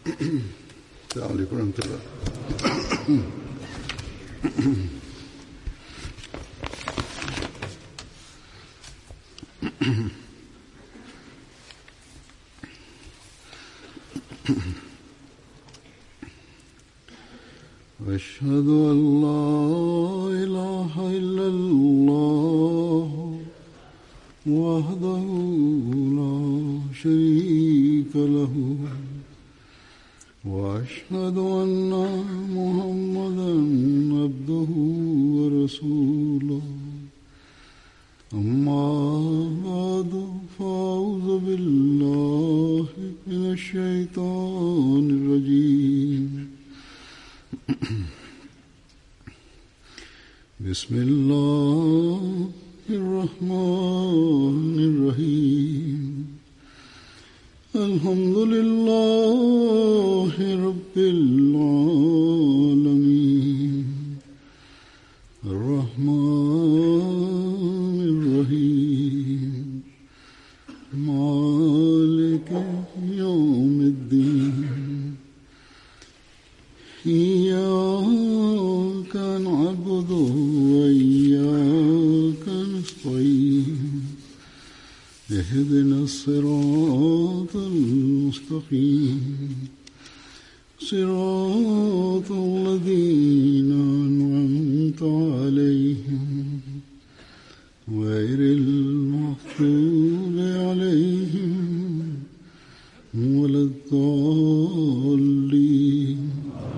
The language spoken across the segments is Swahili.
السلام عليكم ورحمة الله أشهد أن لا إله إلا الله وحده لا شريك له وأشهد أن محمدا عبده ورسوله أما بعد فأعوذ بالله من الشيطان الرجيم بسم الله الرحمن الرحيم الحمد لله رب العالمين الرحمن الرحيم مالك يوم الدين إياك نعبد وإياك نستعين اهدنا الصراط المستقيم صراط الذين أنعمت عليهم غير المغضوب عليهم ولا الضالين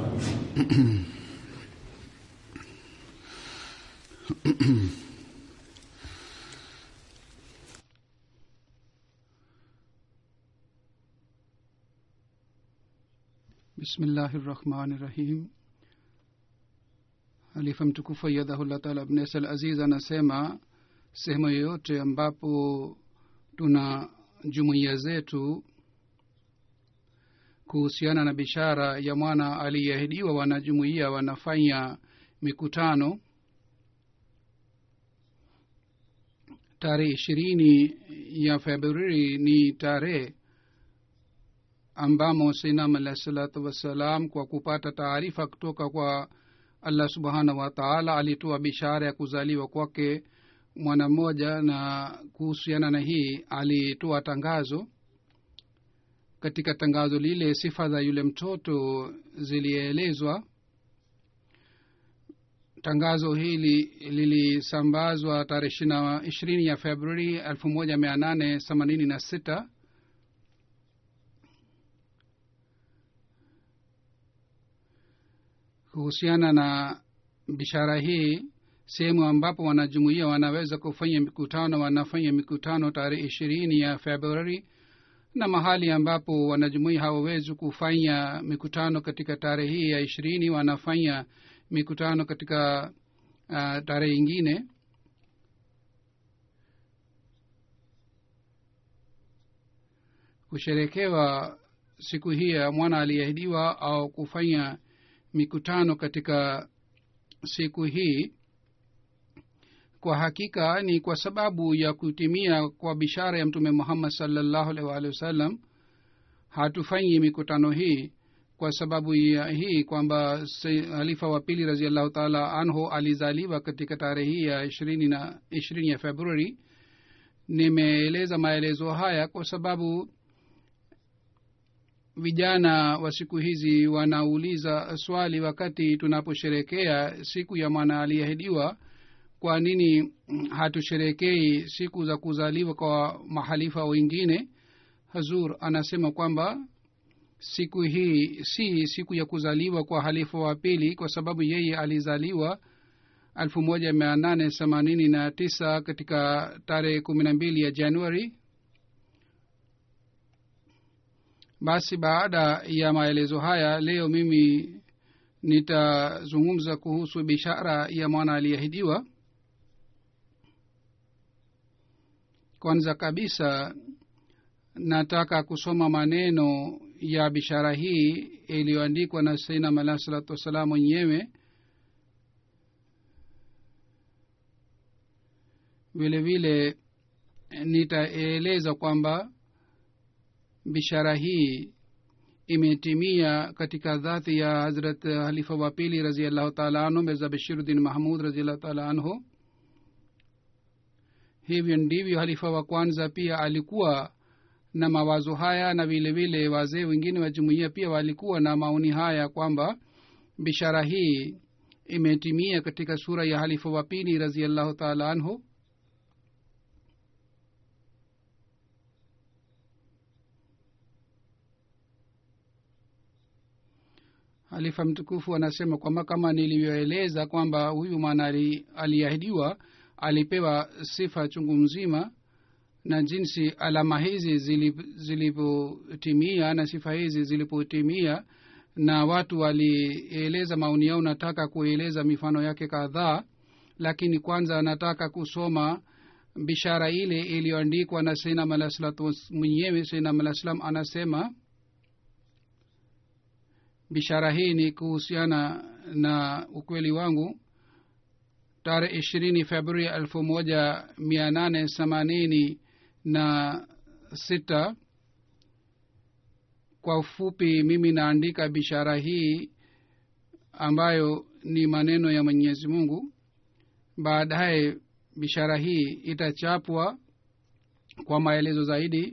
bismillahi rahmani rahim halifa mtukufu ayadhahullah taala abnesal aziz anasema sehemu yoyote ambapo tuna jumuiya zetu kuhusiana na bishara ya mwana aliyeahidiwa wanajumuiya wanafanya mikutano tarehe ishirini ya februari ni tarehe ambamo sinam alahi salatu wassalam kwa kupata taarifa kutoka kwa allah subhanahu wa taala alitoa bishara ya kuzaliwa kwake mwana mmoja na kuhusiana na hii alitoa tangazo katika tangazo lile sifa za yule mtoto zilielezwa tangazo hili lilisambazwa tarehe ishirini ya februari elfu moja mia nane themanini na sita kuhusiana na bishara hii sehemu ambapo wanajumuia wanaweza kufanya mikutano wanafanya mikutano tarehe ishirini ya februari na mahali ambapo wanajumuia hawawezi kufanya mikutano katika tarehe hii ya ishirini wanafanya mikutano katika uh, tarehe ingine kusherekewa siku hii ya mwana aliyeahidiwa au kufanya mikutano katika siku hii kwa hakika ni kwa sababu ya kutimia kwa bishara ya mtume muhammad salllahu alaihi waalihi wasallam hatufanyi mikutano hii kwa sababu ya hii kwamba halifa wa pili raziallahu taala anhu alizaliwa katika tarehe hii ya ishirini na ishirini ya februari nimeeleza maelezo haya kwa sababu vijana wa siku hizi wanauliza swali wakati tunaposherekea siku ya mwana aliyeahidiwa kwa nini hatusherekei siku za kuzaliwa kwa mahalifa wengine hazur anasema kwamba siku hii si siku ya kuzaliwa kwa halifa wa pili kwa sababu yeye alizaliwa elfu moja mia nane themanini na tisa katika tarehe kumi na mbili ya januari basi baada ya maelezo haya leo mimi nitazungumza kuhusu bishara ya mwana aliyeahidiwa kwanza kabisa nataka kusoma maneno ya bishara hii iliyoandikwa na sainam alahi salatu wassalam mwenyewe vile vile nitaeleza kwamba bishara hii imetimia katika dhati ya hazrat halifa wa pili raziallahu taala anhu mirza bashiruddin mahmud raziallahu taala anhu hivyo ndivyo halifa wa kwanza pia alikuwa na mawazo haya na vile vile wazee wengine wa jumuiya pia walikuwa na maoni haya kwamba bishara hii imetimia katika sura ya halifa wa pili raziallahu taala anhu halifa mtukufu anasema kwamba kama nilivyoeleza kwamba huyu mwana aliahidiwa alipewa sifa chungu mzima na jinsi alama hizi zilipotimia na sifa hizi zilipotimia na watu walieleza maoni yao nataka kueleza mifano yake kadhaa lakini kwanza nataka kusoma bishara ile iliyoandikwa na sainam alah salatu mwenyewe sainam alah salam anasema bishara hii ni kuhusiana na ukweli wangu tarehe ishirini februari elfu moja mia nane themanini na sita kwa ufupi mimi naandika bishara hii ambayo ni maneno ya mwenyezi mungu baadaye bishara hii itachapwa kwa maelezo zaidi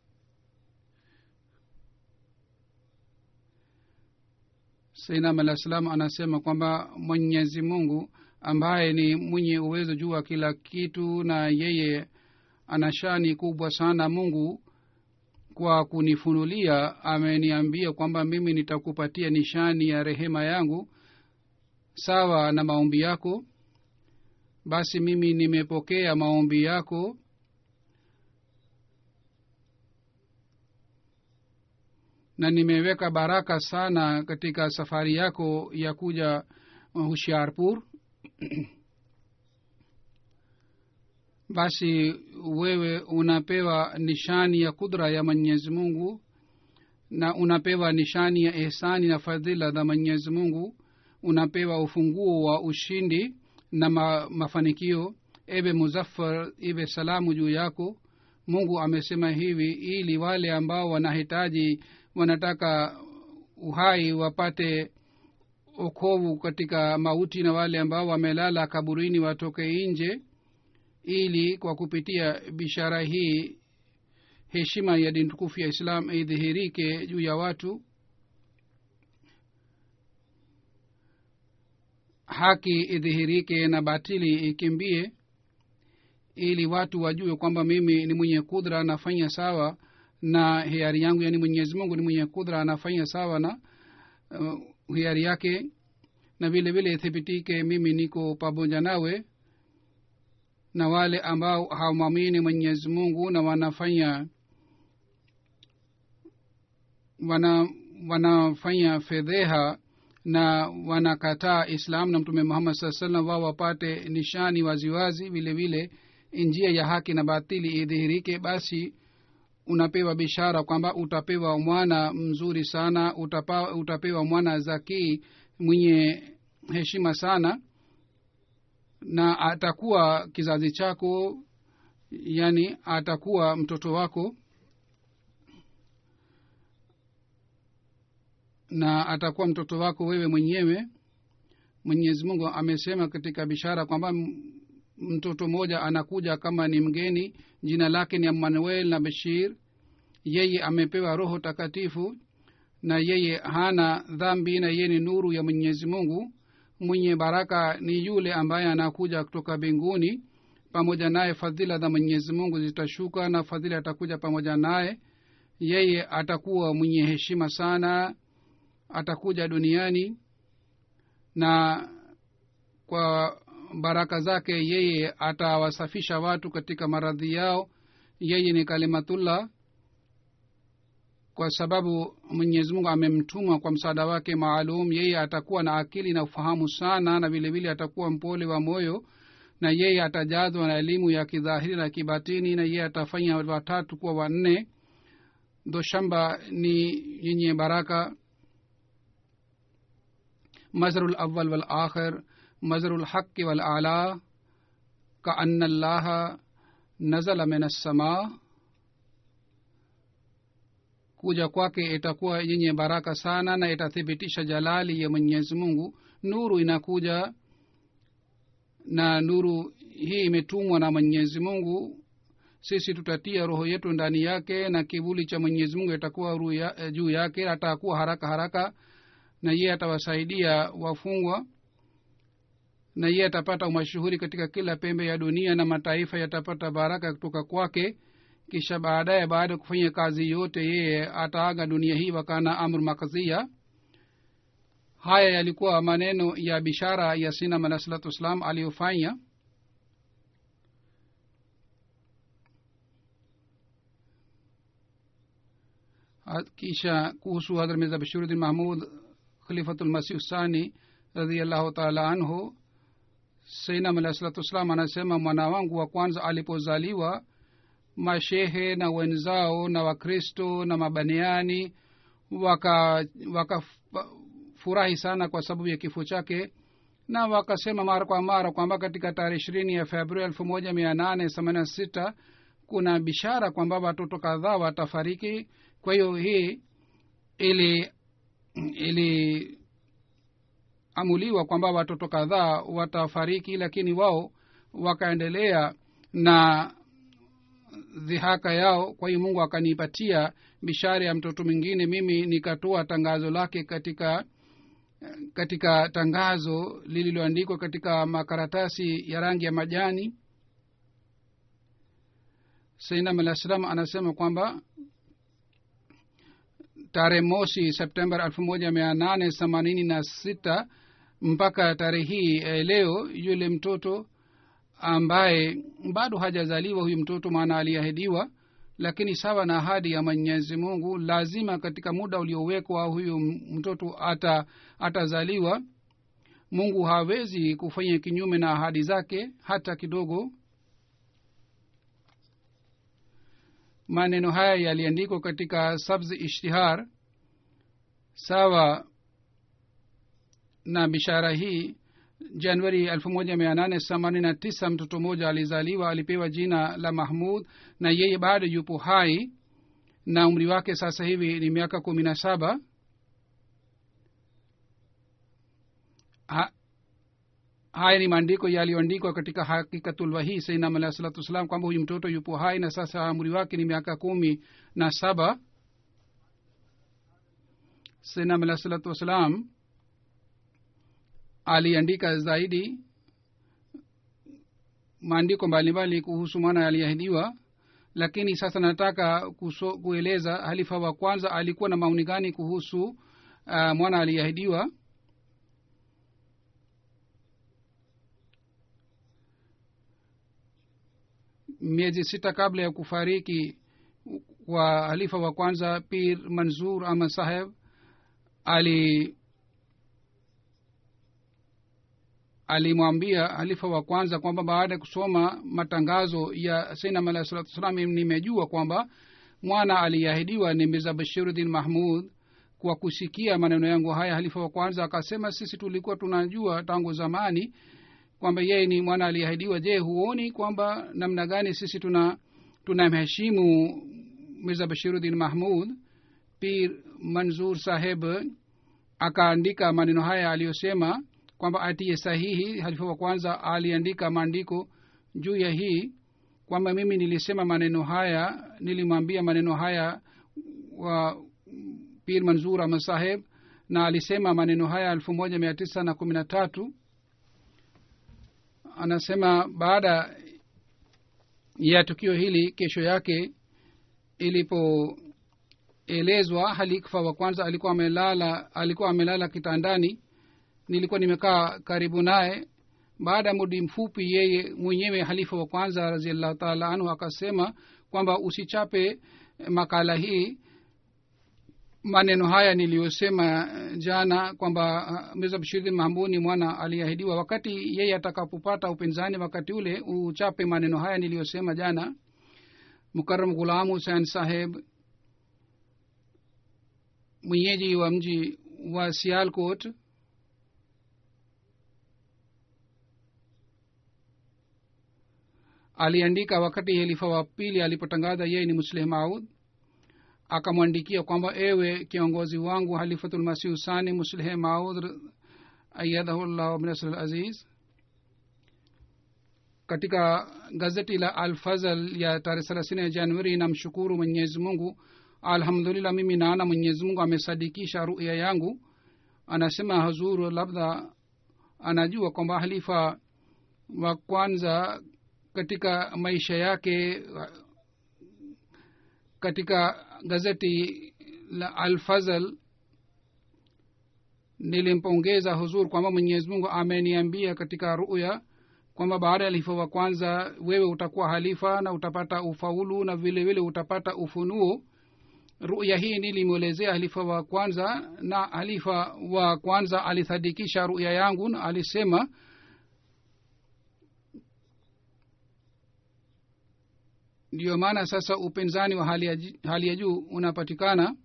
sainam alah salam anasema kwamba mwenyezi mungu ambaye ni mwenye uwezo juu wa kila kitu na yeye ana shani kubwa sana mungu kwa kunifunulia ameniambia kwamba mimi nitakupatia nishani ya rehema yangu sawa na maombi yako basi mimi nimepokea maombi yako na nimeweka baraka sana katika safari yako ya kuja hushiarpur basi wewe unapewa nishani ya kudra ya mwenyezi mungu na unapewa nishani ya ihsani na fadhila za mwenyezi mungu unapewa ufunguo wa ushindi na ma, mafanikio ewe muzaffar iwe salamu juu yako mungu amesema hivi ili wale ambao wanahitaji wanataka uhai wapate okovu katika mauti na wale ambao wamelala kaburini watoke nje ili kwa kupitia bishara hii heshima ya dini tukufu ya islam idhihirike juu ya watu haki idhihirike na batili ikimbie ili watu wajue kwamba mimi ni mwenye kudra anafanya sawa na hiari yangu yaani mwenyezi mungu ni mwenye kudra anafanya sawa na uh, hiari yake na vile vile ithibitike mimi niko pamoja nawe na wale ambao hawamwamini mwenyezi mungu na wanafanya wana wanafanya fedheha na wanakataa islam na mtume muhammad saa salam wao wapate nishani waziwazi vile vile njia ya haki na batili idhihirike basi unapewa bishara kwamba utapewa mwana mzuri sana utapa, utapewa mwana zakii mwenye heshima sana na atakuwa kizazi chako yani atakuwa mtoto wako na atakuwa mtoto wako wewe mwenyewe mwenyezi mungu amesema katika bishara kwamba mtoto mmoja anakuja kama ni mgeni jina lake ni emmanuel na bashir yeye amepewa roho takatifu na yeye hana dhambi na yeye ni nuru ya mwenyezi mungu mwenye baraka ni yule ambaye anakuja kutoka mbinguni pamoja naye fadhila za mwenyezi mungu zitashuka na fadhila atakuja pamoja naye yeye atakuwa mwenye heshima sana atakuja duniani na kwa baraka zake yeye atawasafisha watu katika maradhi yao yeye ni kalimatullah kwa sababu mwenyezi mungu amemtuma kwa msaada wake maalum yeye atakuwa na akili na ufahamu sana na vile vile atakuwa mpole wa moyo na yeye atajazwa na elimu ya kidhahiri na kibatini na yeye atafanya watatu kuwa wanne doshamba ni yenye baraka مزر الأول والآخر مزر الحق والأعلى كأن الله نزل من السماء kuja kwake itakuwa yenye baraka sana na itathibitisha jalali ya mwenyezi mungu nuru inakuja na nuru hii imetumwa na mwenyezi mungu sisi tutatia roho yetu ndani yake na kivuli cha mwenyezi mungu itakuwa ya, juu yake atakuwa haraka haraka na yeye atawasaidia wafungwa na yeye atapata umashuhuri katika kila pembe ya dunia na mataifa yatapata baraka kutoka kwake kisha baadaye baada ya kufanya kazi yote yeye ataaga dunia hii wakana amr makazia haya yalikuwa maneno ya bishara ya sinam alah salatu wassalam aliyofanya kisha kuhusu hadhrat mirza bashiruddin mahmud khalifatulmasih sani radiallahu taala anhu sainam alah salatu wassalam anasema mwana wangu wa kwanza alipozaliwa mashehe na wenzao na wakristo na mabaniani wakafurahi waka sana kwa sababu ya kifo chake na wakasema mara kwa mara kwamba katika tarehe ishirini ya februari elfu moja mia nane themanini na sita kuna bishara kwamba watoto kadhaa watafariki kwa hiyo hii ili ili amuliwa kwamba watoto kadhaa watafariki lakini wao wakaendelea na dhihaka yao kwa hiyo mungu akanipatia bishara ya mtoto mwingine mimi nikatoa tangazo lake katika katika tangazo lililoandikwa katika makaratasi ya rangi ya majani sainam alah salam anasema kwamba tarehe mosi september elfu moja mia nane themanini na sita mpaka tarehe hii eh, leo yule mtoto ambaye bado hajazaliwa huyu mtoto maana aliahidiwa lakini sawa na ahadi ya mwenyezi mungu lazima katika muda uliowekwa huyu mtoto ata atazaliwa mungu hawezi kufanya kinyume na ahadi zake hata kidogo maneno haya yaliandikwa katika sabzi ishtihar sawa na bishara hii januari elfu moja mia nane themanini na tisa mtoto mmoja alizaliwa alipewa jina la mahmud na yeye bado yupo hai na umri wake sasa hivi ni miaka kumi na saba ha, haya ni maandiko yaliyoandikwa katika hakikatulwahii sainam alahi salatu wassalam kwamba huyu mtoto yupo hai na sasa umri wake ni miaka kumi na saba sainam alahi salatu wassalam aliandika zaidi maandiko mbalimbali kuhusu mwana aliahidiwa lakini sasa nataka kuso, kueleza halifa wa kwanza alikuwa na maoni gani kuhusu uh, mwana aliahidiwa miezi sita kabla ya kufariki kwa halifa wa kwanza pir manzur ahmad saheb ali alimwambia halifa wa kwanza kwamba baada ya kusoma matangazo ya sainam alahi salatu wassalam nimejua kwamba mwana aliyeahidiwa ni mirza bashiruddin mahmud kwa kusikia maneno yangu haya halifa wa kwanza akasema sisi tulikuwa tunajua tangu zamani kwamba yeye ni mwana aliyeahidiwa je huoni kwamba namna gani sisi tuna tunamheshimu mirza bashiruddin mahmud pir manzur saheb akaandika maneno haya aliyosema kwamba atie sahihi halifa wa kwanza aliandika maandiko juu ya hii kwamba mimi nilisema maneno haya nilimwambia maneno haya wa pir manzur ahmad saheb na alisema maneno haya elfu moja mia tisa na kumi na tatu anasema baada ya tukio hili kesho yake ilipoelezwa halifa wa kwanza alikuwa amelala alikuwa amelala kitandani nilikuwa nimekaa karibu naye baada ya mudi mfupi yeye mwenyewe halifa wa kwanza raziallahu taala anhu akasema kwamba usichape makala hii maneno haya niliyosema jana kwamba mirza bashiruddin mahmud ni mwana aliahidiwa wakati yeye atakapopata upinzani wakati ule uchape maneno haya niliyosema jana mukaram ghulam husein saheb mwenyeji wa mji wa sialkot aliandika wakati helifa wa pili alipotangaza yeye ni musleh maud akamwandikia kwamba ewe kiongozi wangu halifatulmasih husani muslihe maud ayadahu llahu binasr aziz katika gazeti la alfazal ya tarehe thelathini ya januari namshukuru mwenyezi mungu alhamdulillah mimi naona mwenyezi mungu amesadikisha ruya yangu anasema hazuru labda anajua kwamba halifa wa kwanza katika maisha yake katika gazeti la alfazal nilimpongeza huzur kwamba mwenyezi mungu ameniambia katika ruya kwamba baada ya halifa wa kwanza wewe utakuwa halifa na utapata ufaulu na vile vile utapata ufunuo ruya hii nilimwelezea halifa wa kwanza na halifa wa kwanza alithadikisha ruya yangu na alisema ndiyo maana sasa upinzani wa hali ya, hali ya juu unapatikana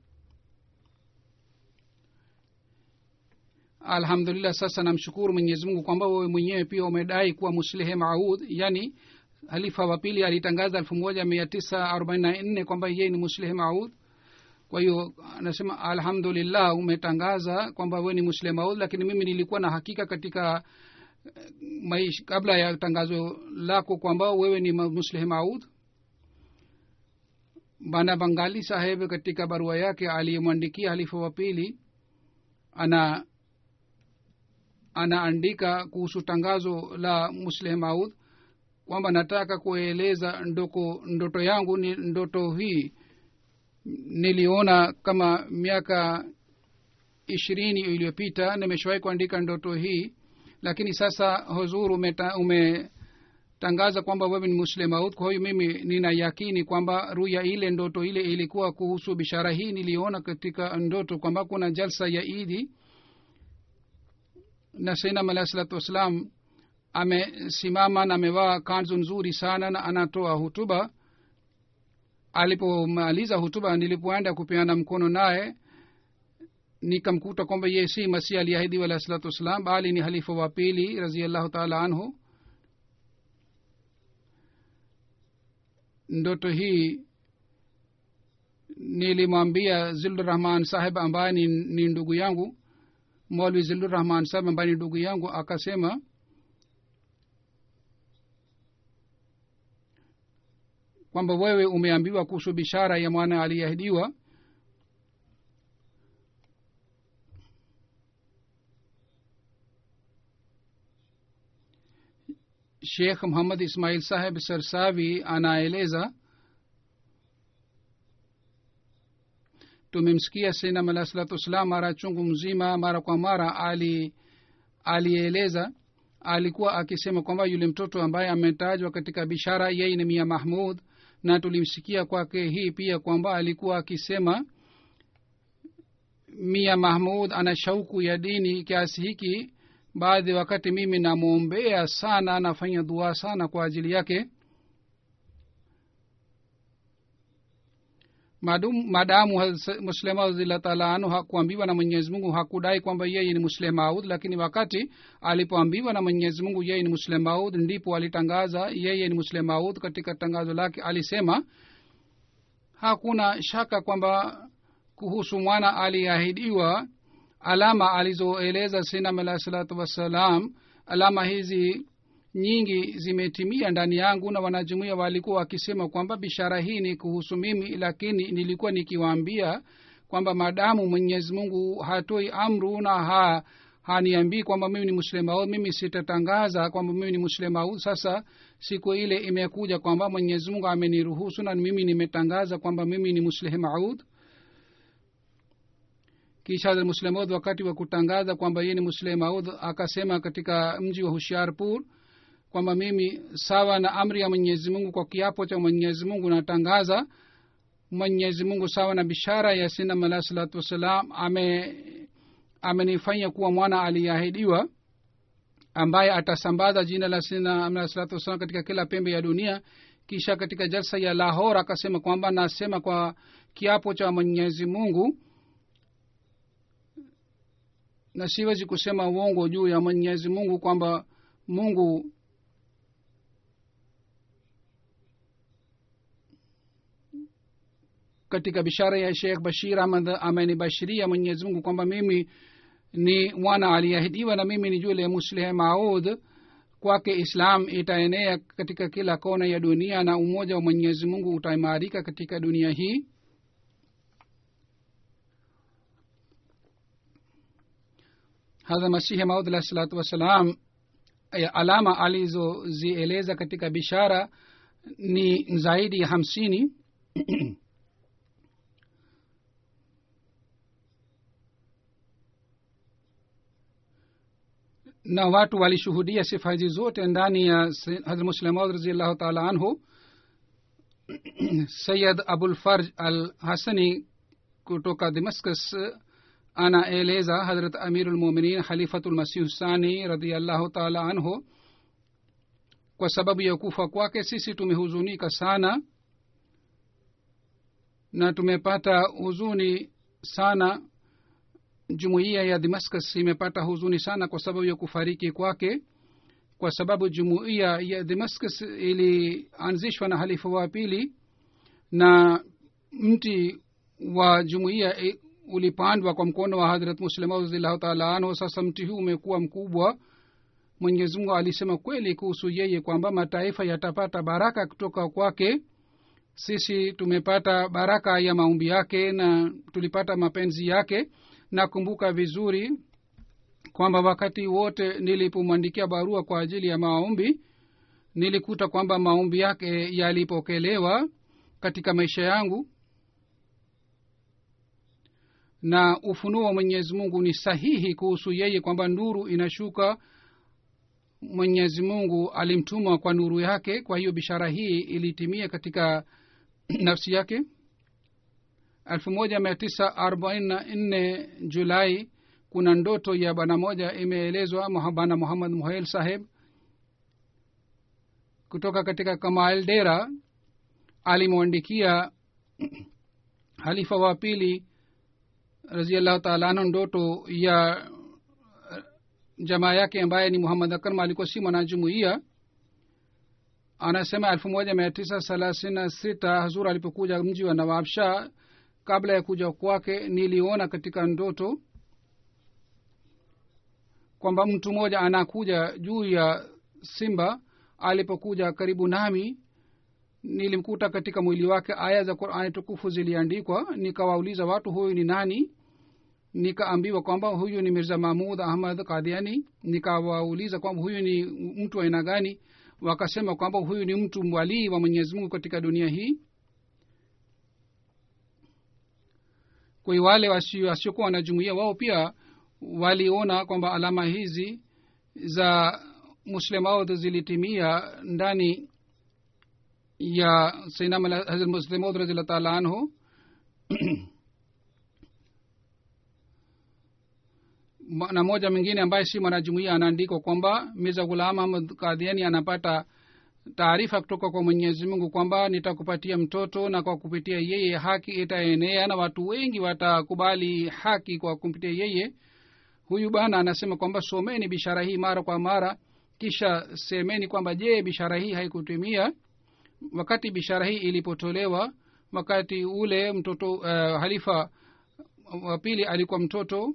alhamdulillah sasa namshukuru mwenyezi mungu kwamba wewe mwenyewe pia umedai kuwa muslihe maud yani halifa wa pili alitangaza elfu moja mia tisa arobaini na nne kwamba yeye ni muslihe maud kwa hiyo anasema alhamdulillah umetangaza kwamba wewe ni muslihe maud lakini mimi nilikuwa na hakika katika maish, kabla ya tangazo lako kwamba wewe ni muslihe maud bana bangali saheb katika barua yake aliyemwandikia halifa wa pili ana anaandika kuhusu tangazo la musleh maud kwamba nataka kueleza ndoko ndoto yangu ni ndoto hii niliona kama miaka ishirini iliyopita nimeshawahi kuandika ndoto hii lakini sasa huzuru umeta, ume tangaza kwamba wewe ni muslim maut kwa hiyo mimi nina yakini kwamba ruya ile ndoto ile ilikuwa kuhusu bishara hii niliona katika ndoto kwamba kuna jalsa ya idi na sainam alahi salatu wassalam amesimama na amevaa kanzu nzuri sana na anatoa hutuba alipomaliza hutuba nilipoenda kupeana mkono naye nikamkuta kwamba ye si masih aliahidiwa alahi salatu wassalam bali ni halifa wa pili raziallahu taala anhu ndoto hii nilimwambia zildurahman saheb ambaye ni, ni ndugu yangu molwi zildurahman saheb ambaye ni ndugu yangu akasema kwamba wewe umeambiwa kuhusu bishara ya mwana aliyeahidiwa shekh muhammad ismail saheb sarsavi anaeleza tumemsikia sinam alah salatu wassalam mara chungu mzima mara kwa mara ali alieleza alikuwa akisema kwamba yule mtoto ambaye ametajwa katika bishara yeye ni mia mahmud na tulimsikia kwake hii pia kwamba alikuwa akisema mia mahmud ana shauku ya dini kiasi hiki baadhi wakati mimi namwombea sana nafanya dua sana kwa ajili yake Madum, madamu muslema radhiallahu taala anhu hakuambiwa na mwenyezi mungu hakudai kwamba yeye ni muslemaud lakini wakati alipoambiwa na mwenyezi mungu yeye ni muslemaud ndipo alitangaza yeye ni muslemaud katika tangazo lake alisema hakuna shaka kwamba kuhusu mwana aliyeahidiwa alama alizoeleza sinam alahi salatu wassalam alama hizi nyingi zimetimia ndani yangu na wanajumuia walikuwa wakisema kwamba bishara hii ni kuhusu mimi lakini nilikuwa nikiwaambia kwamba madamu mwenyezi mungu hatoi amru na ha haniambii kwamba mimi ni muslemaud mimi sitatangaza kwamba mimi ni muslemaud sasa siku ile imekuja kwamba mwenyezi mungu ameniruhusu na mimi nimetangaza kwamba mimi ni musleh maud kisha muslemud wakati wa kutangaza kwamba yeye ni muslim maud akasema katika mji wa hushiarpur kwamba mimi sawa na amri ya mwenyezi mungu kwa kiapo cha mwenyezi mungu natangaza mwenyezi mungu sawa na bishara ya sinam alah salatu wassalam ame amenifanya kuwa mwana aliyeahidiwa ambaye atasambaza jina la sinam alah salatu wassalam katika kila pembe ya dunia kisha katika jalsa ya lahor akasema kwamba nasema kwa kiapo cha mwenyezi mungu na siwezi kusema uongo juu ya mwenyezi mungu kwamba mungu katika bishara ya shekh bashir ahmad amenibashiria mwenyezi mungu kwamba mimi ni mwana aliyeahidiwa na mimi ni yule musleh maud kwake islam itaenea katika kila kona ya dunia na umoja wa mwenyezi mungu utaimarika katika dunia hii hadha masihi maud alah salatu wassalam alama alizozieleza katika bishara ni zaidi ya hamsini na watu walishuhudia sifa hizi zote ndani ya hazrat muslemaud raziallahu taala anhu sayid abulfarj al hasani kutoka damascus anaeleza hadrat amiru lmuminin khalifatu lmasihu sani radiallahu taala anhu kwa sababu ya kufa kwake sisi tumehuzunika sana na tumepata huzuni sana jumuiya ya damascus imepata huzuni sana kwa sababu ya kufariki kwake kwa sababu jumuiya ya damascus ilianzishwa na halifa wa pili na mti wa jumuiya ulipandwa kwa mkono wa hadrat muslima radiallahu taala anhu sasa mti huu umekuwa mkubwa mwenyezi mungu alisema kweli kuhusu yeye kwamba mataifa yatapata baraka kutoka kwake sisi tumepata baraka ya maumbi yake na tulipata mapenzi yake nakumbuka vizuri kwamba wakati wote nilipomwandikia barua kwa ajili ya maombi nilikuta kwamba maombi yake yalipokelewa katika maisha yangu na ufunuo wa mwenyezi mungu ni sahihi kuhusu yeye kwamba nuru inashuka mwenyezi mungu alimtuma kwa nuru yake kwa hiyo bishara hii ilitimia katika nafsi yake elfu moja mia tisa arobaini na nne julai kuna ndoto ya bwana moja imeelezwa bwana muhammad muhail saheb kutoka katika kamael dera alimwandikia halifa wa pili raziallahu taala anhu ndoto ya jamaa yake ambaye ni muhammad akarma alikuwa si mwanajumuia anasema elfu moja mia tisa thelathini na sita hazur alipokuja mji wa nawabshah kabla ya kuja kwake niliona katika ndoto kwamba mtu mmoja anakuja juu ya simba alipokuja karibu nami nilimkuta katika mwili wake aya za qurani tukufu ziliandikwa nikawauliza watu huyu ni nani nikaambiwa kwamba huyu ni mirza mahmud ahmad kadiani nikawauliza kwamba huyu ni mtu aina gani wakasema kwamba huyu ni mtu mwalii wa mwenyezi mungu katika dunia hii kwa hiyo wale wasiokuwa wanajumuia wao pia waliona kwamba alama hizi za muslemaud zilitimia ndani ya sainammuslimaud radiallah taala anhu na moja mwingine ambaye si mwanajumuia anaandikwa kwamba mirza ghulam ahmad kadhiani anapata taarifa kutoka kwa mwenyezi mungu kwamba nitakupatia mtoto na kwa kupitia yeye haki itaenea na watu wengi watakubali haki kwa kupitia yeye huyu bana anasema kwamba someni bishara hii mara kwa mara kisha semeni kwamba je bishara hii haikutimia wakati bishara hii ilipotolewa wakati ule mtoto uh, halifa wa pili alikuwa mtoto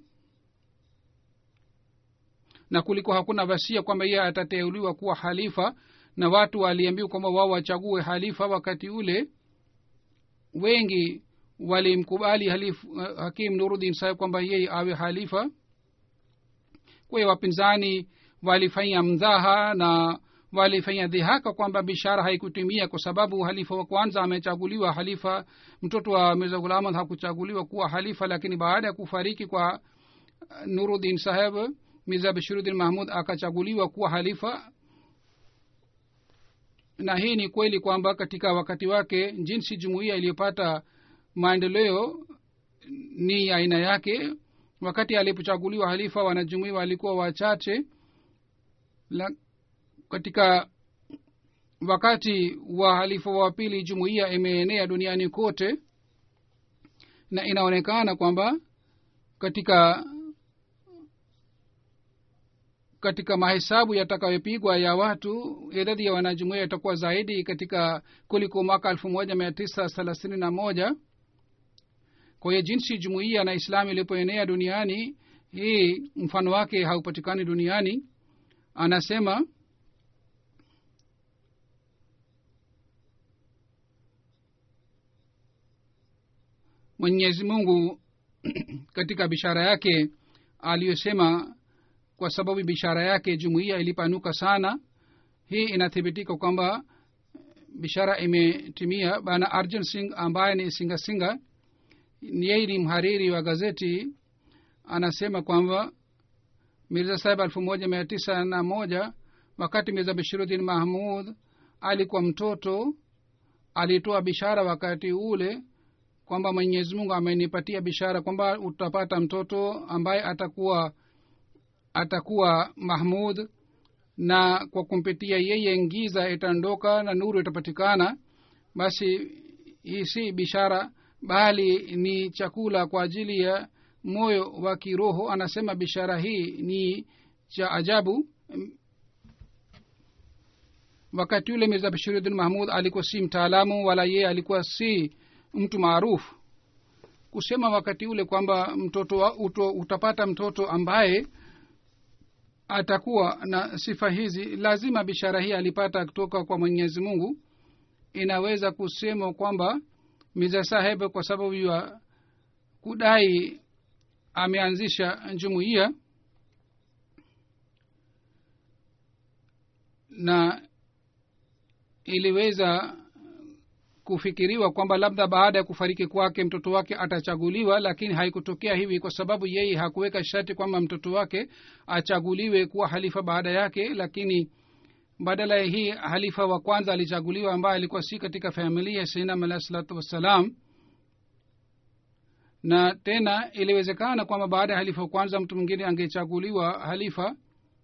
na kulikuwa hakuna vasia kwamba yeye atateuliwa kuwa halifa na watu waliambiwa kwamba wao wachague halifa wakati ule wengi walimkubali halif, uh, hakim nurudin saheb kwamba yeye awe halifa kwa hiyo wapinzani walifanya mdhaha na walifanya dhihaka kwamba bishara haikutimia kwa sababu halifa wa kwanza amechaguliwa halifa mtoto wa mirza ghulamad hakuchaguliwa kuwa halifa lakini baada ya kufariki kwa nurudin saheb mirza bashiruddin mahmud akachaguliwa kuwa halifa na hii ni kweli kwamba katika wakati wake jinsi jumuiya iliyopata maendeleo ni aina yake wakati alipochaguliwa halifa wanajumuia walikuwa wachache la, katika wakati wa halifa wa pili jumuiya imeenea duniani kote na inaonekana kwamba katika katika mahesabu yatakayopigwa ya watu idadi ya wanajumuia itakuwa zaidi katika kuliko mwaka elfu moja mia tisa thelathini na moja kwa hiyo jinsi jumuiya na islamu ilipoenea duniani hii mfano wake haupatikani duniani anasema mwenyezi mungu katika bishara yake aliyosema kwa sababu bishara yake jumuiya ilipanuka sana hii inathibitika kwamba bishara imetimia bana arjun singh ambaye ni singasinga yeye ni mhariri wa gazeti anasema kwamba mirza sahib elfu moja mia tisa na moja wakati mirza bashiruddin mahmud alikuwa mtoto alitoa bishara wakati ule kwamba mwenyezi mungu amenipatia bishara kwamba utapata mtoto ambaye atakuwa atakuwa mahmud na kwa kumpitia yeye ngiza itaondoka na nuru itapatikana basi hii si bishara bali ni chakula kwa ajili ya moyo wa kiroho anasema bishara hii ni cha ajabu wakati yule mirza bashiruddin mahmud alikuwa si mtaalamu wala yeye alikuwa si mtu maarufu kusema wakati ule kwamba mtoto wa, uto, utapata mtoto ambaye atakuwa na sifa hizi lazima bishara hii alipata kutoka kwa mwenyezi mungu inaweza kusema kwamba miza saheb kwa sababu ya kudai ameanzisha jumuiya na iliweza kufikiriwa kwamba labda baada ya kufariki kwake mtoto wake atachaguliwa lakini haikutokea hivi kwa sababu yeye hakuweka sharti kwamba mtoto wake achaguliwe kuwa halifa baada yake lakini badala ya hii halifa wa kwanza alichaguliwa ambaye alikuwa si katika familia ya sainam alahi salatu wassalam na tena iliwezekana kwamba baada ya halifa wa kwanza mtu mwingine angechaguliwa halifa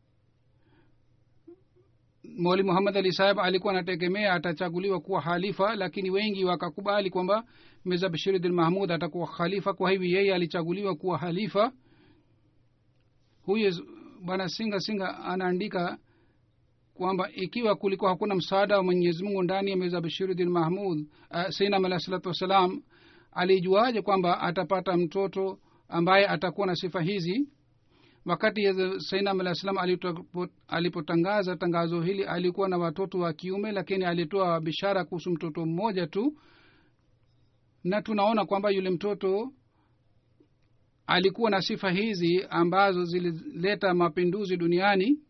moli muhammad ali saheb alikuwa anategemea atachaguliwa kuwa halifa lakini wengi wakakubali kwamba mirza bashiruddin mahmud atakuwa khalifa kwa hivi yeye alichaguliwa kuwa halifa huyu bwana singa singa anaandika kwamba ikiwa kulikuwa hakuna msaada wa mwenyezi mungu ndani ya mirza bashiruddin mahmud uh, sainam alah salatu wassalam alijuaje kwamba atapata mtoto ambaye atakuwa na sifa hizi wakati sainam alah salam alipotangaza tangazo hili alikuwa na watoto wa kiume lakini alitoa bishara kuhusu mtoto mmoja tu na tunaona kwamba yule mtoto alikuwa na sifa hizi ambazo zilileta mapinduzi duniani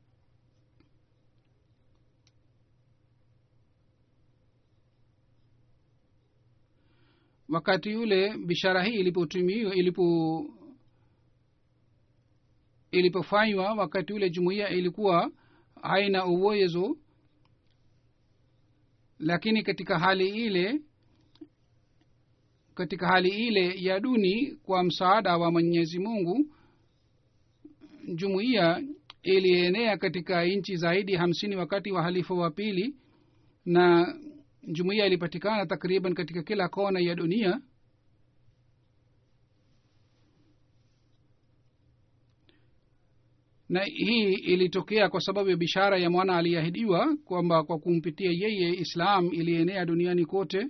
wakati yule bishara hii ilipotumiwa ilipo ilipofanywa wakati ule jumuiya ilikuwa haina uwezo lakini katika hali ile katika hali ile ya duni kwa msaada wa mwenyezi mungu jumuiya ilienea katika nchi zaidi hamsini wakati wa halifa wa pili na jumuiya ilipatikana takriban katika kila kona ya dunia na hii ilitokea kwa sababu ya bishara ya mwana aliyeahidiwa kwamba kwa kumpitia yeye islam ilienea duniani kote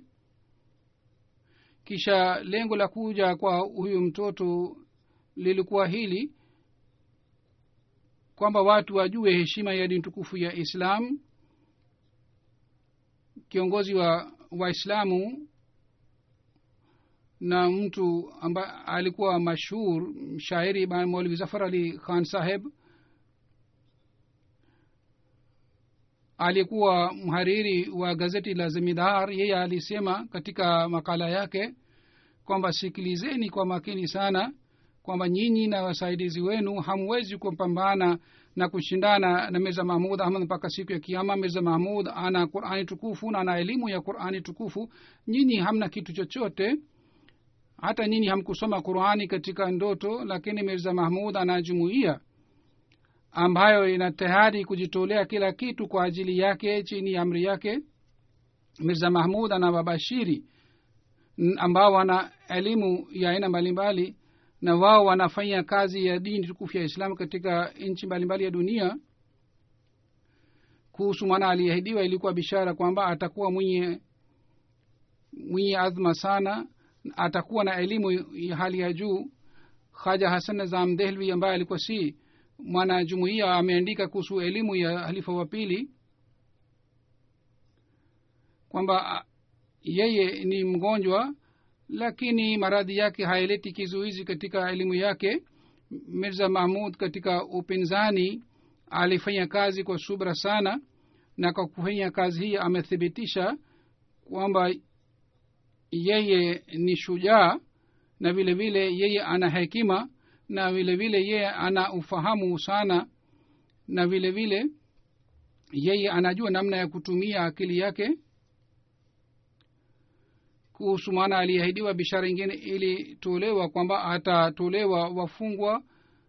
kisha lengo la kuja kwa huyu mtoto lilikuwa hili kwamba watu wajue heshima ya dini tukufu ya islam kiongozi wa waislamu na mtu ambaye alikuwa mashhur shairi maulvi zafar ali khan saheb aliyekuwa mhariri wa gazeti la zemidar yeye alisema katika makala yake kwamba sikilizeni kwa makini sana kwamba nyinyi na wasaidizi wenu hamwezi kupambana na kushindana na mirza mahmud ahmad mpaka siku ya kiama mirza mahmud ana qurani tukufu na ana elimu ya qurani tukufu nyinyi hamna kitu chochote hata nyinyi hamkusoma qurani katika ndoto lakini mirza mahmud ana jumuiya ambayo ina tayari kujitolea kila kitu kwa ajili yake chini ya amri yake mirza mahmud ana wabashiri ambao wana elimu ya aina mbalimbali na wao wanafanya kazi ya dini tukufu ya islamu katika nchi mbalimbali ya dunia kuhusu mwana aliyeahidiwa ilikuwa bishara kwamba atakuwa mwenye mwenye adhma sana atakuwa na elimu ya hali ya juu haja hasan nazam dehlvi ambaye alikuwa si mwanajumuia ameandika kuhusu elimu ya halifa wa pili kwamba yeye ni mgonjwa lakini maradhi yake haileti kizuizi katika elimu yake mirza mahmud katika upinzani alifanya kazi kwa subra sana na kwa kufanya kazi hii amethibitisha kwamba yeye ni shujaa na vile vile yeye ana hekima na vile vile yeye ana ufahamu sana na vile vile yeye anajua namna ya kutumia akili yake kuhusu maana aliahidiwa bishara ingine ilitolewa kwamba atatolewa wafungwa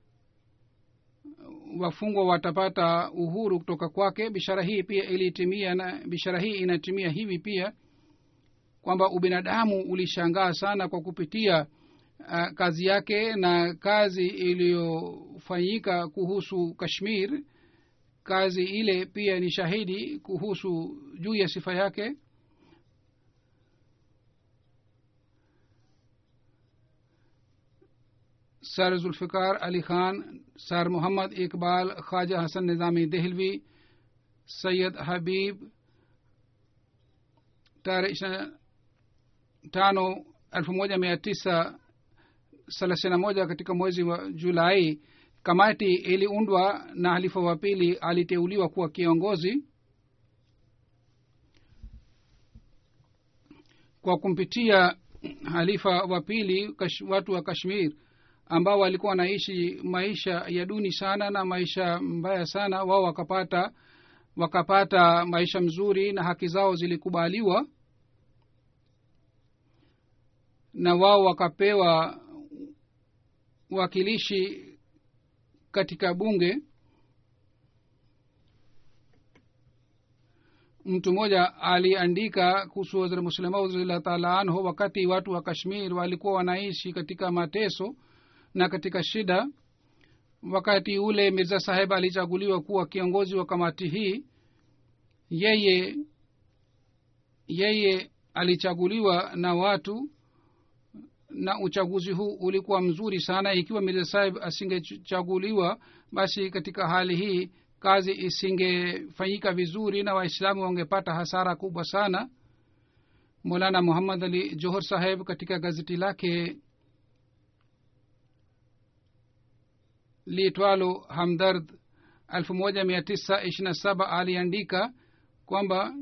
wafungwa watapata uhuru kutoka kwake bishara hii pia ilitimia na bishara hii inatimia hivi pia kwamba ubinadamu ulishangaa sana kwa kupitia uh, kazi yake na kazi iliyofanyika kuhusu kashmir kazi ile pia ni shahidi kuhusu juu ya sifa yake sir Zulfiqar Ali Khan sir Mohammad Iqbal Khwaja Hasan Nizami Dehlavi Syed Habib tarehe ishirina tano elfu moja mia tisa thelathini na moja katika mwezi wa julai kamati iliundwa na halifa wa pili aliteuliwa kuwa kiongozi kwa kumpitia halifa wa pili watu wa kashmir ambao walikuwa wanaishi maisha ya duni sana na maisha mbaya sana wao wakapata wakapata maisha mzuri na haki zao zilikubaliwa na wao wakapewa wakilishi katika bunge mtu mmoja aliandika kuhusu waziri muslima radillah taala anhu wakati watu wa kashmir walikuwa wanaishi katika mateso na katika shida wakati ule mirza saheb alichaguliwa kuwa kiongozi wa kamati hii yeye yeye alichaguliwa na watu na uchaguzi huu ulikuwa mzuri sana ikiwa mirza saheb asingechaguliwa basi katika hali hii kazi isingefanyika vizuri na waislamu wangepata hasara kubwa sana molana muhammad ali johor saheb katika gazeti lake liitwalo hamdard elfu moja mia tisa ishiri na saba aliandika kwamba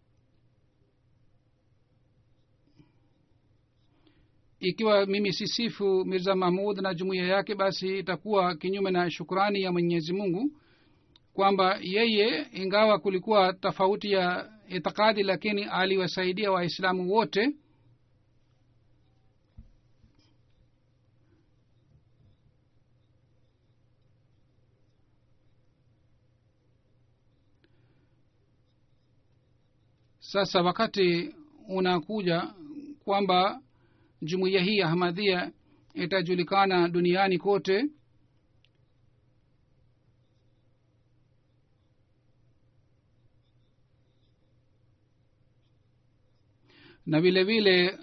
ikiwa mimi sisifu mirza mahmud na jumuiya yake basi itakuwa kinyume na shukrani ya mwenyezi mungu kwamba yeye ingawa kulikuwa tofauti ya itikadi lakini aliwasaidia waislamu wote sasa wakati unakuja kwamba jumuiya hii ya ahmadhia itajulikana duniani kote na vile vile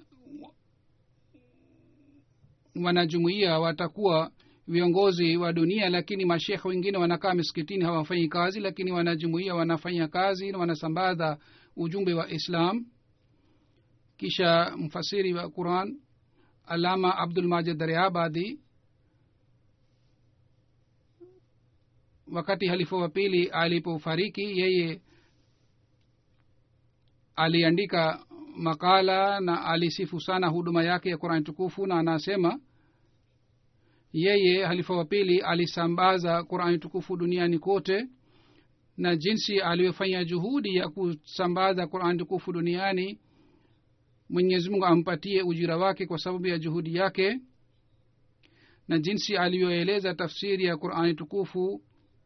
wanajumuia watakuwa viongozi wa dunia lakini mashekhe wengine wanakaa misikitini hawafanyi kazi lakini wanajumuia wanafanya kazi na wanasambaza ujumbe wa islam kisha mfasiri wa quran alama abdul majid dariabadi wakati halifa wa pili alipofariki yeye aliandika makala na alisifu sana huduma yake ya qurani tukufu na anasema yeye halifa wa pili alisambaza qurani tukufu duniani kote na jinsi aliyofanya juhudi ya kusambaza qurani tukufu duniani mwenyezi mungu ampatie ujira wake kwa sababu ya juhudi yake na jinsi aliyoeleza tafsiri ya qurani tukufu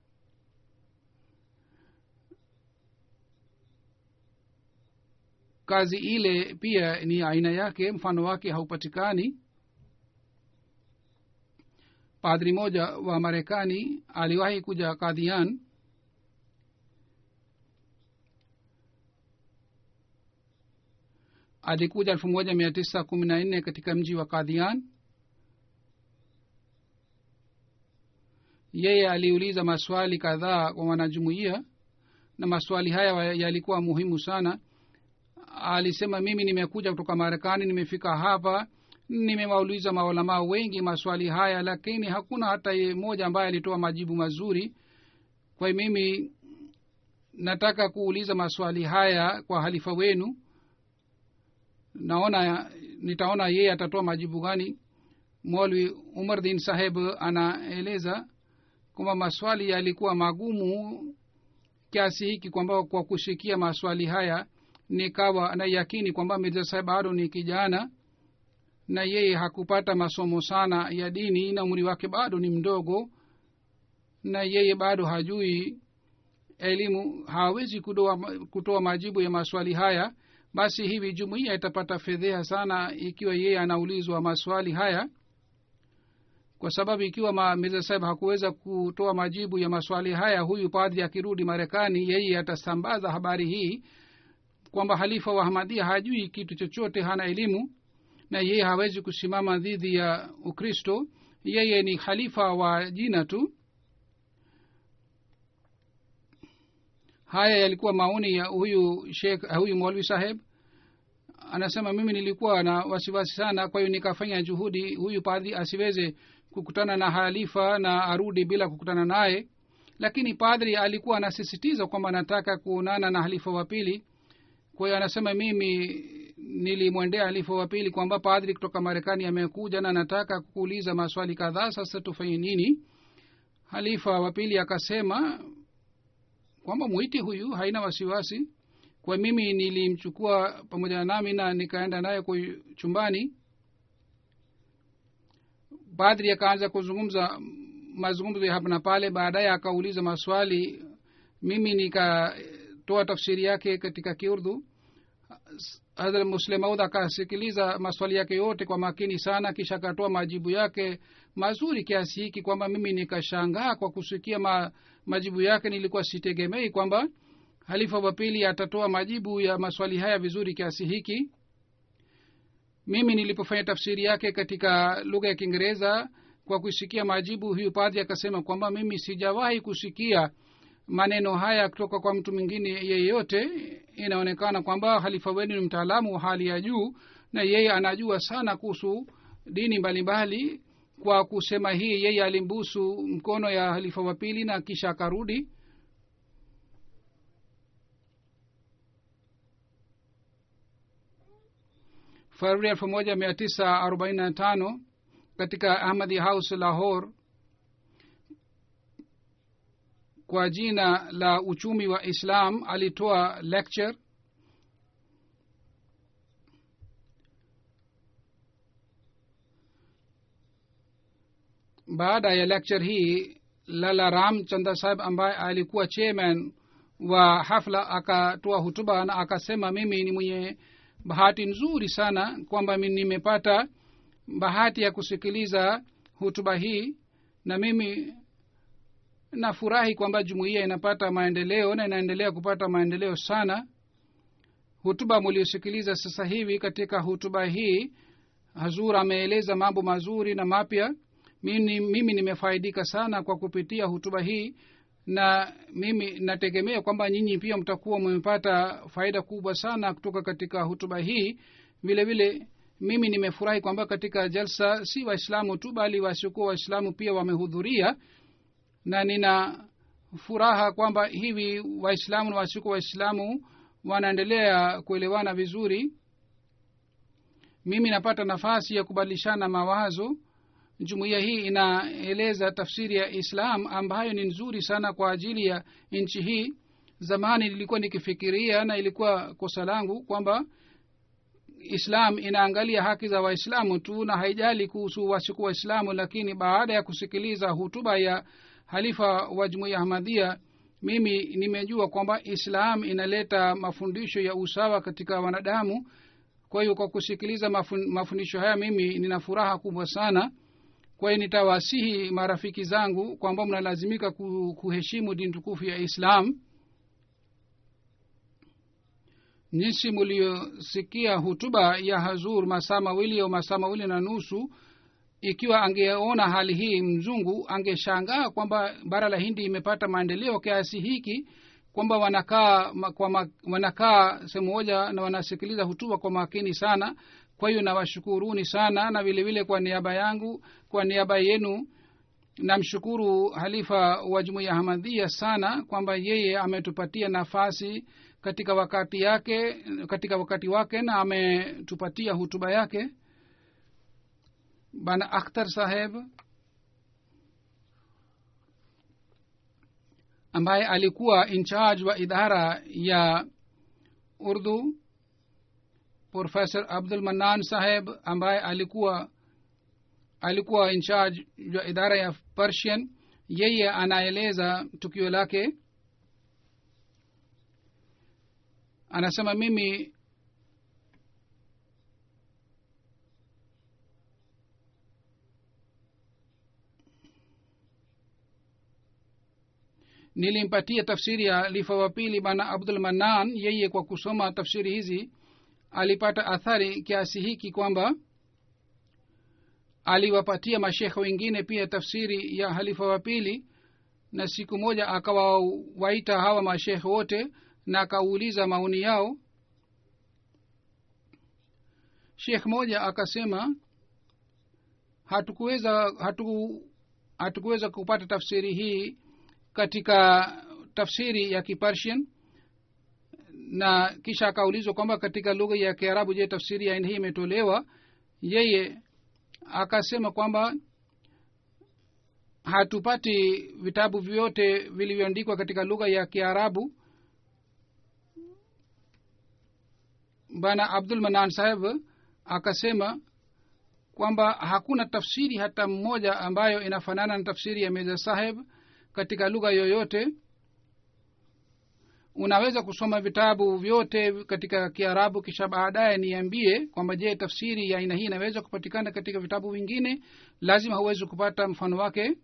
kazi ile pia ni aina yake mfano wake haupatikani padri moja wa marekani aliwahi kuja kadhian alikuja elfu moja mia tisa kumi na nne katika mji wa kadhian yeye aliuliza maswali kadhaa kwa wanajumuia na maswali haya yalikuwa muhimu sana alisema mimi nimekuja kutoka marekani nimefika hapa nimewauliza maulamaa wengi maswali haya lakini hakuna hata mmoja ambaye alitoa majibu mazuri kwa hiyo mimi nataka kuuliza maswali haya kwa halifa wenu naona nitaona yeye atatoa majibu gani molwi umar din saheb anaeleza kwamba maswali yalikuwa magumu kiasi hiki kwamba kwa kushikia maswali haya nikawa na yakini kwamba mirza saheb bado ni kijana na yeye hakupata masomo sana ya dini na umri wake bado ni mdogo na yeye bado hajui elimu hawezi kutoa, kutoa majibu ya maswali haya basi hivi jumuiya itapata fedheha sana ikiwa yeye anaulizwa maswali haya kwa sababu ikiwa mirza saheb hakuweza kutoa majibu ya maswali haya huyu padri akirudi marekani yeye atasambaza habari hii kwamba halifa wa hamadia hajui kitu chochote hana elimu na yeye hawezi kusimama dhidi ya ukristo yeye ni khalifa wa jina tu haya yalikuwa maoni ya huyu shekh huyu mwalwi saheb anasema mimi nilikuwa na wasiwasi sana kwa hiyo nikafanya juhudi huyu padri asiweze kukutana na halifa na arudi bila kukutana naye lakini padri alikuwa anasisitiza kwamba anataka kuonana na halifa wa pili kwa hiyo anasema mimi nilimwendea halifa wa pili kwamba padri kutoka marekani amekuja na nataka kuuliza maswali kadhaa sasa tufanye nini halifa wa pili akasema kwamba mwiti huyu haina wasiwasi kwa mimi nilimchukua pamoja na nami na nikaenda naye kwa chumbani padri akaanza kuzungumza mazungumzo ya hapa na pale baadaye akauliza maswali mimi nikatoa tafsiri yake katika kiurdhu hadrat muslemaud akasikiliza maswali yake yote kwa makini sana kisha akatoa majibu yake mazuri kiasi hiki kwamba mimi nikashangaa kwa kusikia ma, majibu yake nilikuwa sitegemei kwamba halifa wa pili atatoa majibu ya maswali haya vizuri kiasi hiki mimi nilipofanya tafsiri yake katika lugha ya kiingereza kwa kusikia majibu huyu padhi akasema kwamba mimi sijawahi kusikia maneno haya kutoka kwa mtu mwingine yeyote inaonekana kwamba halifa wenu ni mtaalamu wa hali ya juu na yeye anajua sana kuhusu dini mbalimbali mbali. kwa kusema hii yeye alimbusu mkono ya halifa wa pili na kisha akarudi februari elfu moja mia tisa arobaini na tano katika ahmadi house lahore kwa jina la uchumi wa islam alitoa lecture baada ya lecture hii lala ram chanda saheb ambaye alikuwa chairman wa hafla akatoa hutuba na akasema mimi ni mwenye bahati nzuri sana kwamba nimepata bahati ya kusikiliza hutuba hii na mimi nafurahi kwamba jumuiya inapata maendeleo na inaendelea kupata maendeleo sana hutuba muliosikiliza sasa hivi katika hutuba hii hazur ameeleza mambo mazuri na mapya mimi, mimi nimefaidika sana kwa kupitia hutuba hii na mimi nategemea kwamba nyinyi pia mtakuwa mmepata faida kubwa sana kutoka katika hutuba hii vile vile mimi nimefurahi kwamba katika jalsa si waislamu tu bali wasiokuwa waislamu pia wamehudhuria na nina furaha kwamba hivi waislamu na wasiokuwa waislamu wanaendelea kuelewana vizuri mimi napata nafasi ya kubadilishana mawazo jumuiya hii inaeleza tafsiri ya islam ambayo ni nzuri sana kwa ajili ya nchi hii zamani nilikuwa nikifikiria na ilikuwa kosa langu kwamba islam inaangalia haki za waislamu tu na haijali kuhusu wasiku waislamu lakini baada ya kusikiliza hutuba ya halifa wa jumuiya ahmadia mimi nimejua kwamba islam inaleta mafundisho ya usawa katika wanadamu kwa hiyo kwa kusikiliza mafun, mafundisho haya mimi nina furaha kubwa sana kwa hiyo nitawasihi marafiki zangu kwamba mnalazimika kuheshimu dini tukufu ya islam jinsi muliosikia hutuba ya hazur masaa mawili au masaa mawili na nusu ikiwa angeona hali hii mzungu angeshangaa kwamba bara la hindi imepata maendeleo kiasi hiki kwamba wanakaa ma- kwa ma, wanakaa sehemu moja na wanasikiliza hutuba kwa makini sana kwa hiyo nawashukuruni sana na vile vile kwa niaba yangu kwa niaba yenu namshukuru halifa wa jumuiya hamadhia sana kwamba yeye ametupatia nafasi katika wakati yake katika wakati wake na ametupatia hutuba yake bana akhtar saheb ambaye alikuwa in charge wa idara ya urdu professor abdul manan saheb ambaye alikuwa alikuwa in charge ya idara ya persian yeye anaeleza tukio lake anasema mimi nilimpatia tafsiri ya lifa wa pili bana abdul manan yeye kwa kusoma tafsiri hizi alipata athari kiasi hiki kwamba aliwapatia mashekhe wengine pia tafsiri ya halifa wa pili na siku moja akawawaita hawa mashekhe wote na akauliza maoni yao shekh moja akasema hatukuweza hatu, hatukuweza kupata tafsiri hii katika tafsiri ya kipersian na kisha akaulizwa kwamba katika lugha ya kiarabu je tafsiri ya aina hii imetolewa yeye akasema kwamba hatupati vitabu vyote vilivyoandikwa katika lugha ya kiarabu bana abdul manan saheb akasema kwamba hakuna tafsiri hata mmoja ambayo inafanana na tafsiri ya meza saheb katika lugha yoyote unaweza kusoma vitabu vyote katika kiarabu kisha baadaye niambie kwamba je tafsiri ya aina hii inaweza kupatikana katika vitabu vingine lazima huwezi kupata mfano wake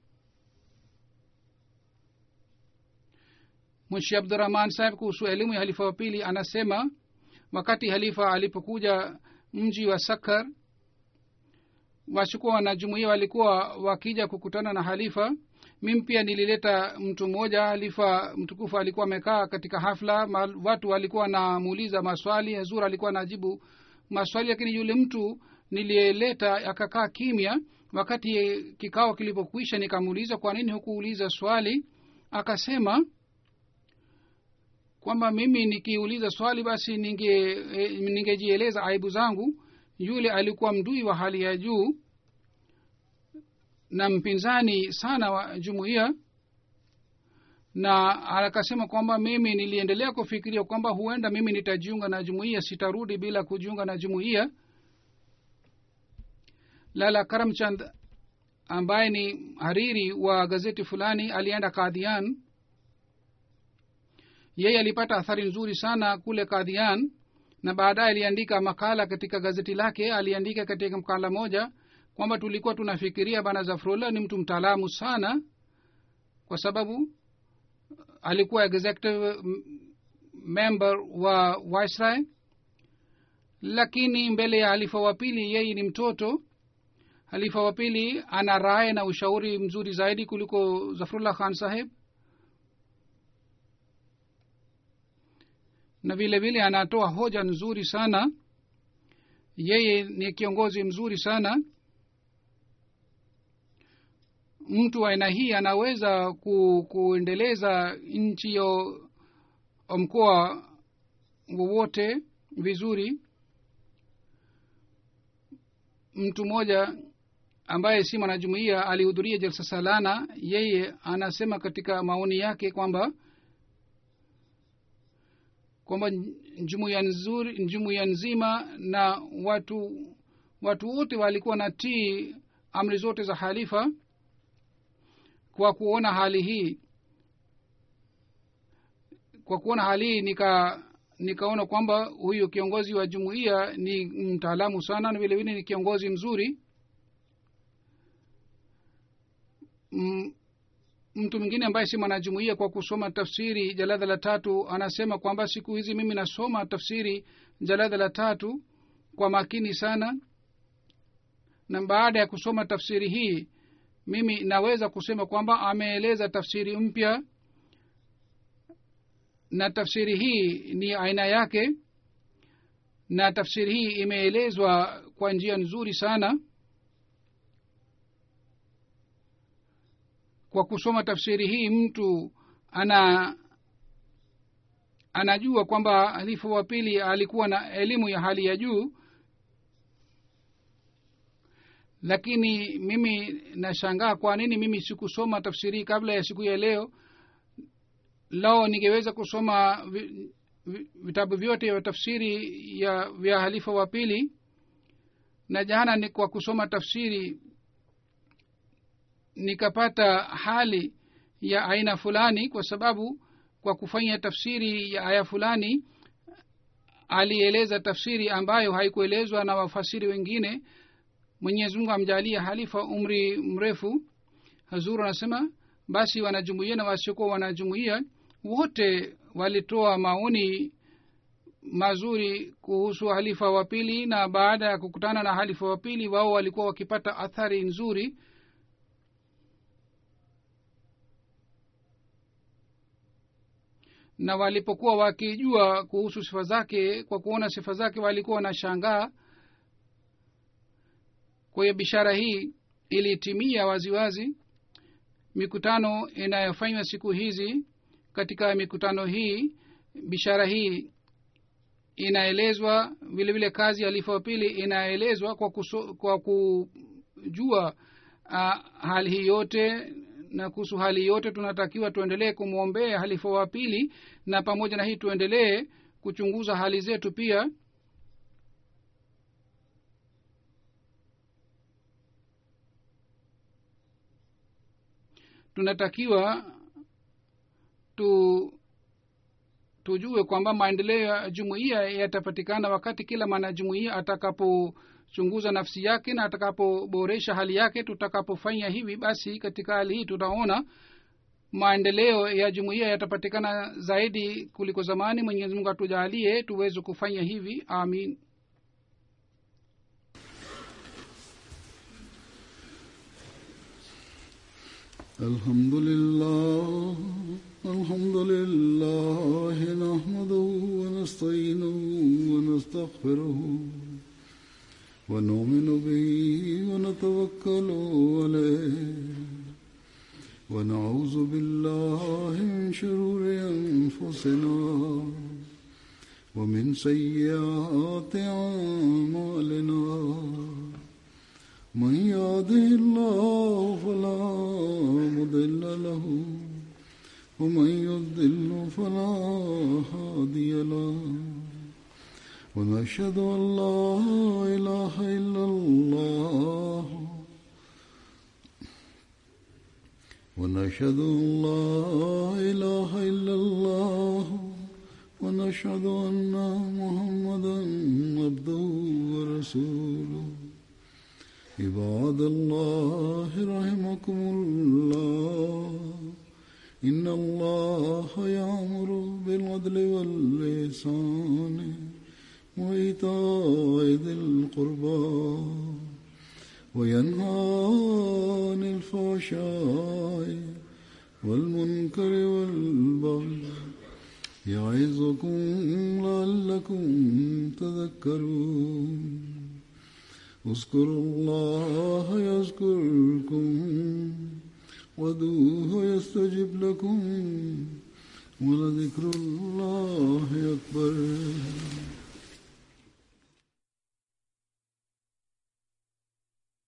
mwishi abdurahman saheb kuhusu elimu ya halifa wa pili anasema wakati halifa alipokuja mji wa sakar wachukua wanajumuia walikuwa wakija kukutana na halifa mimi pia nilileta mtu mmoja halifa mtukufu alikuwa amekaa katika hafla ma, watu walikuwa namuuliza maswali hazur alikuwa najibu maswali lakini yule mtu niliyeleta akakaa kimya wakati kikao kilipokwisha nikamuuliza kwa nini hukuuliza swali akasema kwamba mimi nikiuliza swali basi ninge e, ningejieleza aibu zangu yule alikuwa mdui wa hali ya juu na mpinzani sana wa jumuiya na akasema kwamba mimi niliendelea kufikiria kwamba huenda mimi nitajiunga na jumuiya sitarudi bila kujiunga na jumuiya lala karamchand ambaye ni hariri wa gazeti fulani alienda kadhian yeye alipata athari nzuri sana kule kadhian na baadaye aliandika makala katika gazeti lake aliandika katika makala moja kwamba tulikuwa tunafikiria bana zafrullah ni mtu mtaalamu sana kwa sababu alikuwa executive member wa viceroy lakini mbele ya halifa wa pili yeye ni mtoto halifa wa pili ana raye na ushauri mzuri zaidi kuliko zafrullah khan saheb na vile vile anatoa hoja nzuri sana yeye ni kiongozi mzuri sana mtu wa aina hii anaweza ku, kuendeleza nchi yo mkoa wowote vizuri mtu mmoja ambaye si mwanajumuia alihudhuria jalsa salana yeye anasema katika maoni yake kwamba kwamba jumuiya nzuri jumuiya nzima na watu watu wote walikuwa na tii amri zote za halifa kwa kuona hali hii kwa kuona hali hii nika nikaona kwamba huyu kiongozi wa jumuiya ni mtaalamu sana na vilevile ni kiongozi mzuri M, mtu mwingine ambaye si mwanajumuia kwa kusoma tafsiri jalada la tatu anasema kwamba siku hizi mimi nasoma tafsiri jalada la tatu kwa makini sana na baada ya kusoma tafsiri hii mimi naweza kusema kwamba ameeleza tafsiri mpya na tafsiri hii ni aina yake na tafsiri hii imeelezwa kwa njia nzuri sana kwa kusoma tafsiri hii mtu ana anajua kwamba halifu wa pili alikuwa na elimu ya hali ya juu lakini mimi nashangaa kwa nini mimi sikusoma tafsiri hii kabla ya siku ya leo lao ningeweza kusoma vi, vi, vitabu vyote vya tafsiri ya vya halifa wa pili na jana ni kwa kusoma tafsiri nikapata hali ya aina fulani kwa sababu kwa kufanya tafsiri ya aya fulani alieleza tafsiri ambayo haikuelezwa na wafasiri wengine mwenyezi mungu amjalia halifa umri mrefu hazuru anasema basi wanajumuia na wasiokuwa wanajumuia wote walitoa maoni mazuri kuhusu halifa wa pili na baada ya kukutana na halifa wa pili wao walikuwa wakipata athari nzuri na walipokuwa wakijua kuhusu sifa zake kwa kuona sifa zake walikuwa wanashangaa kwa hiyo bishara hii ilitimia waziwazi mikutano inayofanywa siku hizi katika mikutano hii bishara hii inaelezwa vile vile kazi ya lifa wa pili inaelezwa kwa, kuso, kwa kujua uh, hali hii yote na kuhusu hali yote tunatakiwa tuendelee kumwombea halifa wa pili na pamoja na hii tuendelee kuchunguza hali zetu pia tunatakiwa tu tujue kwamba maendeleo ya jumuiya yatapatikana wakati kila mwanajumuiya atakapochunguza nafsi yake na atakapoboresha hali yake tutakapofanya hivi basi katika hali hii tutaona maendeleo ya jumuiya yatapatikana zaidi kuliko zamani mwenyezi mungu atujalie tuweze kufanya hivi amin الحمد لله الحمد لله نحمده ونستعينه ونستغفره ونؤمن به ونتوكل عليه ونعوذ بالله من شرور أنفسنا ومن سيئات أعمالنا من يهده الله فلا مضل له ومن يضل فلا هادي له ونشهد ان لا اله الا الله ونشهد ان لا اله الا الله ونشهد ان محمدا عبده ورسوله عباد الله رحمكم الله إن الله يأمر بالعدل واللسان وإيتاء ذي القربى وينهى عن الفحشاء والمنكر والبغي يعظكم لعلكم تذكرون اذكروا الله يذكركم ودوه يستجب لكم ولذكر الله